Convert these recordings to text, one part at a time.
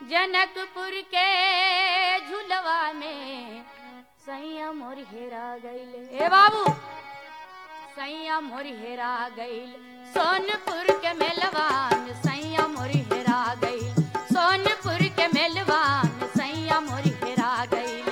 जनकपुर के झुलवा में सैया मोर हेरा गईल ए बाबू सैया मोर हेरा गईल सोनपुर के मेलवा में सैया मोर हेरा गईल सोनपुर के मेलवा में सैया मोर हेरा गईले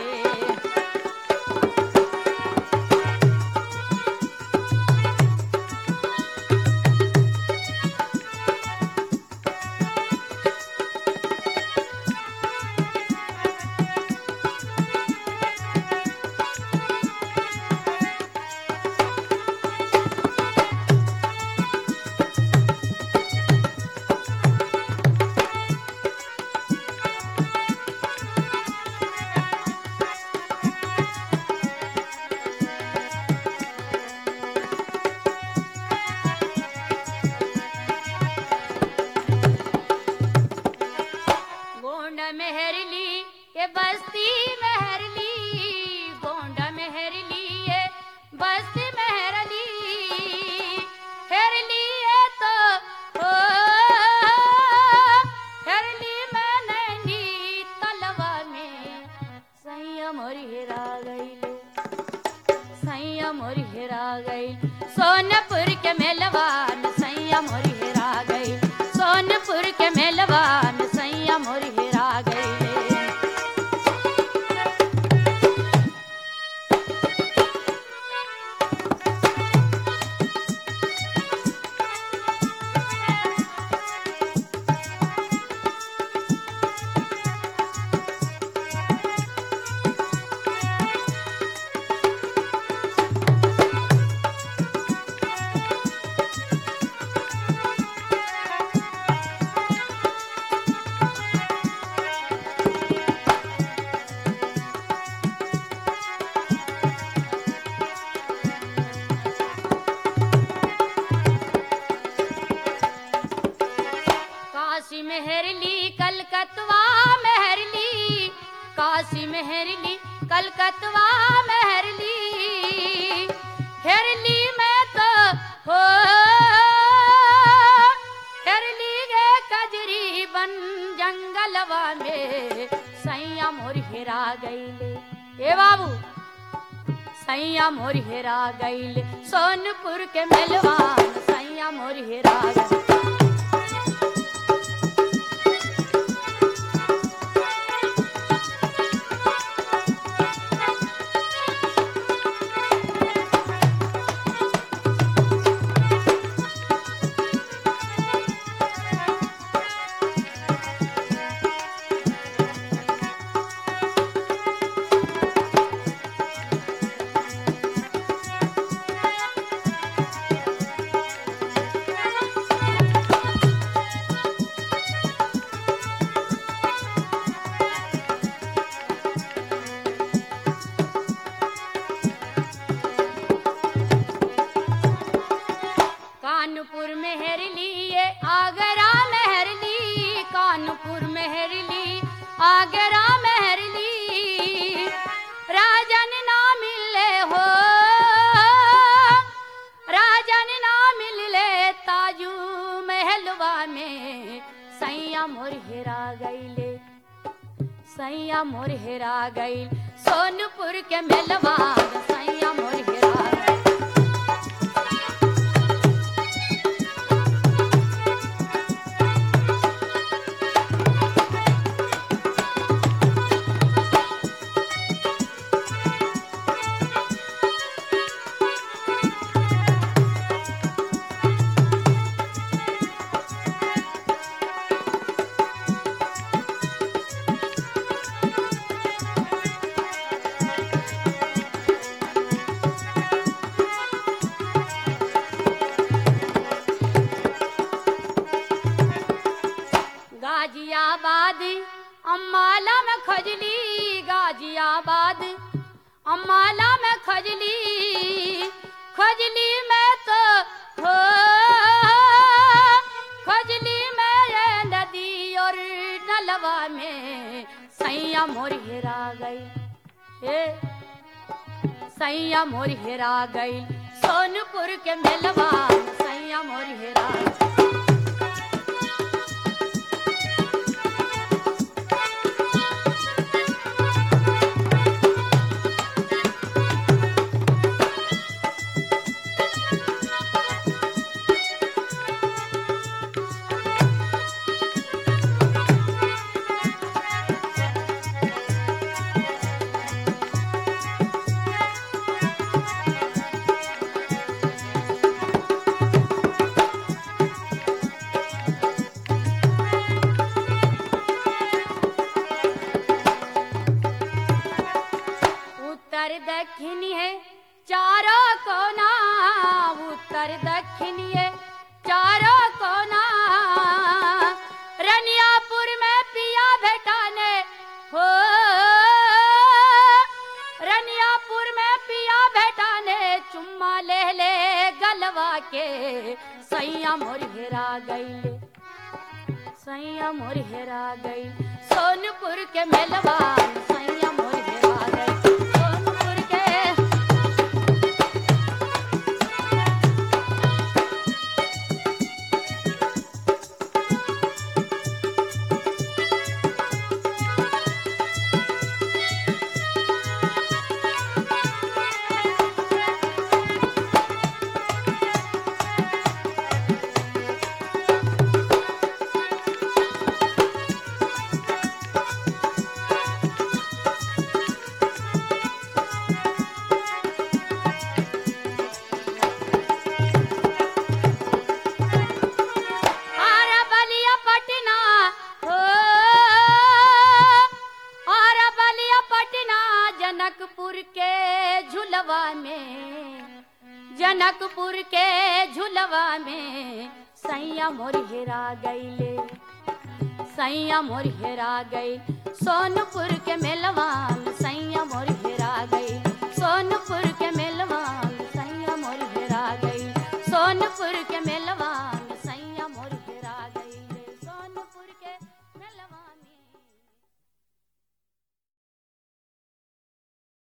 गोंड मेहरली ये बस्ती मेहरली गोंड मेहरली ये बस्ती मेहरली हेरली ये तो ओ हेरली मैं नैनी तलवा में संयम और हेरा गईले संयम और हेरा गई सोनपुर के मेलवान संयम और हेरा गई सोनपुर के मेलवान संयम और हेरा गई काशी मेहरली कलकतवा मेहरली काशी मेहरली कलकतवा मेहरली हेरली मैं तो हो हेरली गे कजरी बन जंगलवा में सैया मोर हेरा गईले ए बाबू सैया मोर हेरा गईले सोनपुर के मेलवान सैया मोर हेरा गईले कानपुर मेहरली ये आगरा मेहरली कानपुर मेहरली आगरा मेहरली राजन ना मिले हो राजन ना मिले ताजू महलवा में सैया मोर हेरा गईले सैया मोर हेरा गईल सोनपुर के मेलवा सैया मोर हेरा गईल गाजियाबाद अम्बाला में खजली गाजियाबाद अम्बाला में खजली खजली में तो हो खजली में ये नदी और नलवा में सैया मोर हेरा गई ए सैया मोर हेरा गई सोनपुर के मेलवा सैया मोर हेरा गई। चारों कोना उत्तर दक्षिणिए चारों कोना रनियापुर में पिया भेटाने हो रनियापुर में पिया भेटाने चुम्मा ले ले गलवा के सैया मोर हेरा गई सैया मोर हेरा गई सोनपुर के मेलवा सैया मोर हेरा गई सोनपुर के आरा बलिया पटना हो आरा बलिया पटना जनकपुर के झुलवा में जनकपुर के झुलवा में सैया मोर हेरा गईले सैया मोर हेरा गई सोनपुर के मेलवा में सैया मोर हेरा गई